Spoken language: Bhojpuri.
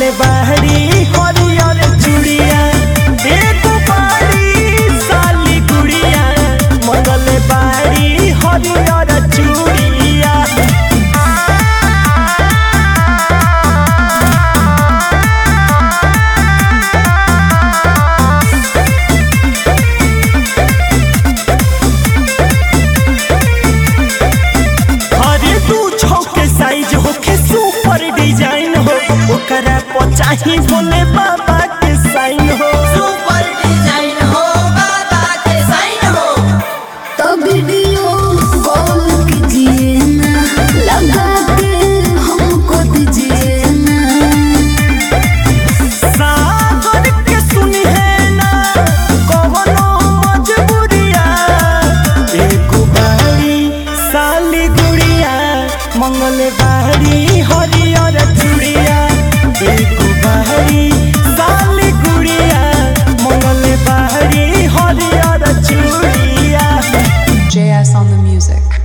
मंगल बाहरी हरियर चूड़िया एगो बाड़ी साली गुड़िया मंगल बाहरी हरियर चूड़िया अरे तू छौके साइज होके सुपर डिजाइन हो ओकरा पचाही बोले बाबा के साइन हो सुपर डिजाइन हो बाबा के साइन हो तो वीडियो कॉल कीजिए ना लगा के हमको दीजिए ना सागर के सुनी है ना कवनो मजबूरिया एगो बाड़ी साली गुड़िया मंगल बाड़ी हरियर चूड़िया एगो बाड़ी साली गुड़िया मंगल बाड़ी हरियर चूड़िया JS on the music.